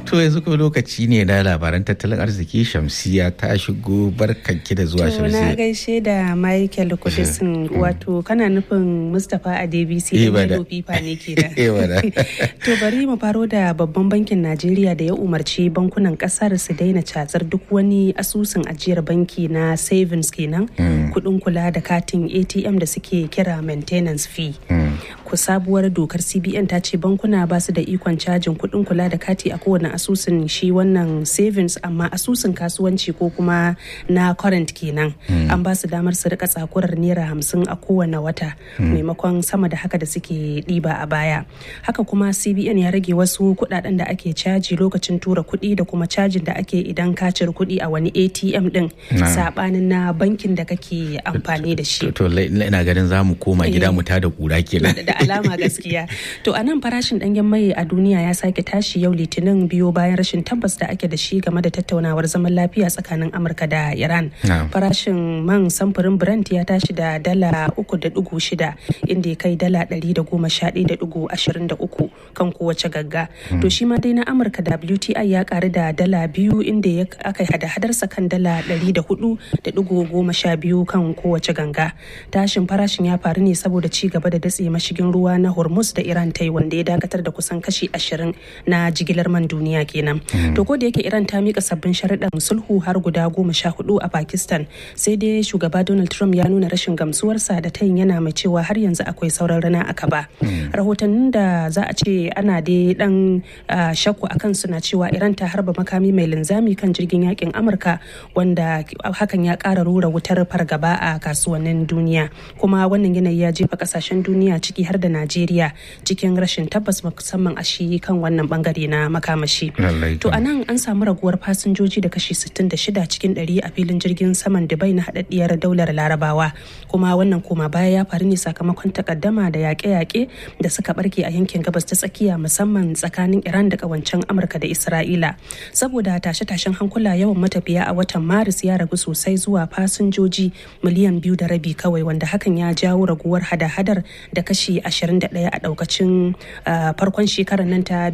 To yanzu kuma lokaci ne na labaran tattalin arziki Shamsiya ta shigo barkanki da zuwa To na Shamsiya. gaishe da Michael Kudisin wato kana nufin Mustapha Adebisi Eh, da bada. Yellow Fifa ne ke da. Eh, bada. To bari mu faro da babban bankin Najeriya da ya umarci bankunan kasar su daina catsar duk wani asusun ajiyar banki na savings kenan kudin kula da katin ATM da suke kira maintenance fee. Ku sabuwar dokar CBN ta ce bankuna ba su da ikon cajin kudin kula da kati a kowane asusun shi wannan savings amma asusun kasuwanci ko kuma na current kenan an ba su damar su rika tsakurar naira hamsin a kowane wata maimakon sama da haka da suke ɗiba a baya haka kuma cbn ya rage wasu kuɗaɗen da ake caji lokacin tura kuɗi da kuma cajin da ake idan ka cire kuɗi a wani atm ɗin saɓanin na bankin da kake amfani da shi To lai- ina ganin za mu koma gida mu tada kura kenan. da alama gaskiya to a nan farashin ɗanyen mai a duniya ya sake tashi yau litinin biyo bayan rashin tabbas da ake da shi game da tattaunawar zaman lafiya tsakanin amurka da iran Na'am. farashin man samfurin brent ya tashi da dala uku da dugu shida inda ya kai dala ɗari da goma sha ɗaya da dugu ashirin da uku kan kowace gagga to shi ma dai na amurka wti ya karu da dala biyu inda ya aka yi hada-hadarsa kan dala ɗari da hudu da dugu goma sha biyu kan kowace ganga tashin farashin ya faru ne saboda ci gaba da datse mashigin ruwa na hormuz da iran ta yi wanda ya dakatar da kusan kashi ashirin na jigilar man duniya kenan to ko da yake iran ta mika sabbin sharuɗan sulhu har guda goma sha hudu a pakistan sai dai shugaba donald trump ya nuna rashin gamsuwarsa da tayin yana mai cewa har yanzu akwai sauran rana a kaba rahotannin da za a ce ana dai dan ah, shakku a kansu na cewa iran ta harba makami mai linzami kan jirgin yakin amurka wanda hakan ya kara rura wutar fargaba a kasuwannin duniya kuma wannan yanayi ya jefa kasashen duniya ciki har da najeriya cikin rashin tabbas musamman a shi kan wannan bangare na makamashi Lallai to kam. a nan an samu raguwar fasinjoji da kashi 66 cikin 100 a filin jirgin saman dubai na haɗaɗɗiyar daular larabawa kuma wannan koma baya ya faru ne sakamakon takaddama da yaƙe-yaƙe da suka barke a yankin gabas ta tsakiya musamman tsakanin iran da ƙawancen amurka da isra'ila saboda tashe-tashen hankula yawan matafiya a watan maris ya ragu sosai zuwa fasinjoji miliyan biyu da rabi kawai wanda hakan ya jawo raguwar hada-hadar da kashi 21 a ɗaukacin ah, farkon shekarar nan ta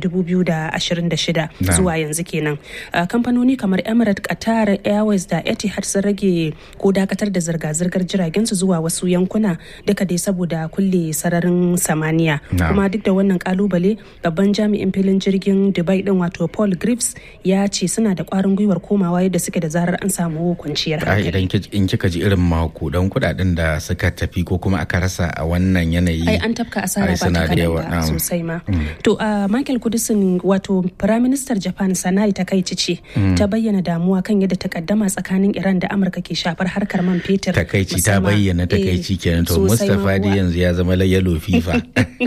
2026 Na'am. zuwa yanzu kenan Uh, kamfanoni kamar emirates qatar airways da etihad sun rage ko dakatar da zirga-zirgar jiragen su zuwa wasu yankuna duka dai saboda kulle sararin samaniya Na'am. kuma duk da wannan kalubale babban jami'in filin jirgin dubai din wato paul griffiths ya ce suna da kwarin gwiwar komawa yadda suke da zarar an samu kwanciyar Ai hankali idan ki- in kika ji irin makudan kudaden da suka tafi ko kuma aka rasa a wannan yanayi. ai an tafka asara ai ba suna ta da yawa, kadan ba na'am. sosai ma to a michael kudisin wato firaministar japan sanai takaici ce ta bayyana damuwa kan yadda takaddama tsakanin iran da amurka ke shafar harkar man fetur Takaici ta musamman- bayyana eh, takaici kenan to sosai ma Mustapha dai kuwa. yanzu ya zama la yellow fifa.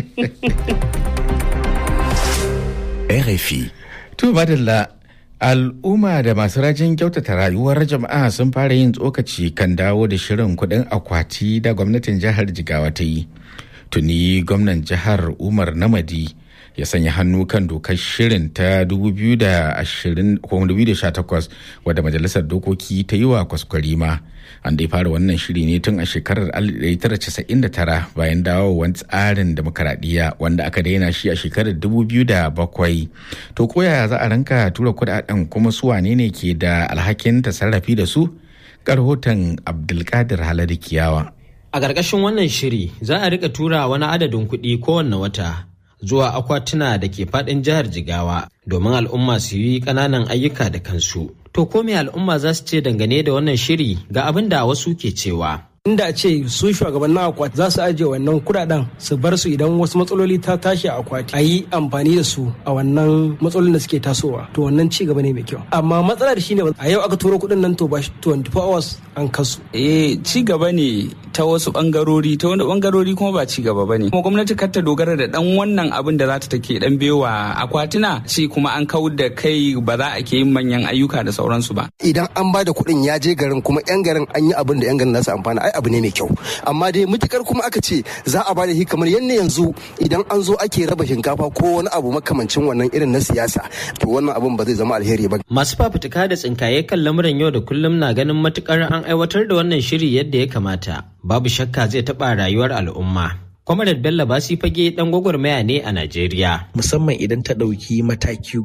RFI. To madalla al'umma da masu rajin kyautata rayuwar jama'a sun fara yin tsokaci kan dawo da shirin kuɗin akwati da gwamnatin jihar Jigawa ta yi. Tuni gwamnan jihar Umar Namadi ya sanya hannu kan dokar shirin ta 2020 ko 2018 wadda majalisar dokoki ta yi wa kwaskwarima. An dai fara wannan shiri ne tun a shekarar 1999 bayan dawowar tsarin demokaradiyya wanda aka daina shi a shekarar 2007. To koya za a ranka tura kudaden kuma su wane ne ke da alhakin tasarrafi da su? Karhoton Abdulkadir Haladu Kiyawa. A ƙarƙashin wannan shiri za a rika tura wani adadin kuɗi kowanne wata zuwa akwatuna da ke faɗin jihar Jigawa domin al'umma su yi ƙananan ayyuka da kansu. To ko me al'umma za su ce dangane da wannan shiri ga abin da wasu ke cewa. inda a ce su shugabannin akwati za su ajiye wannan kudaden su bar su idan wasu matsaloli ta tashi a akwati a yi amfani da su a wannan matsalolin da suke tasowa to wannan ci gaba ne mai kyau amma matsalar shine a yau aka turo kudin nan to ba 24 hours an kasu eh ci gaba ne ta wasu bangarori ta wani bangarori kuma ba ci gaba bane kuma gwamnati kar ta dogara da dan wannan abin da za ta take dan bewa akwatuna ce kuma an kawar da kai ba za a ke yin manyan ayyuka da sauransu ba idan an ba da kuɗin ya je garin kuma yan garin an yi abin da yan garin za su amfana ai abu ne mai kyau amma dai mutukar kuma aka ce za a ba da shi kamar yadda yanzu idan an zo ake raba shinkafa ko wani abu makamancin wannan irin na siyasa to wannan abin ba zai zama alheri ba Masu fafutuka da tsinkaye kan lamuran yau da kullum na ganin matukar an aiwatar da wannan shiri yadda ya kamata. Babu shakka zai taɓa rayuwar al'umma. Kwamarar Bello Basi fage ɗan gwagwarmaya ne a Najeriya. musamman idan ta ɗauki mataki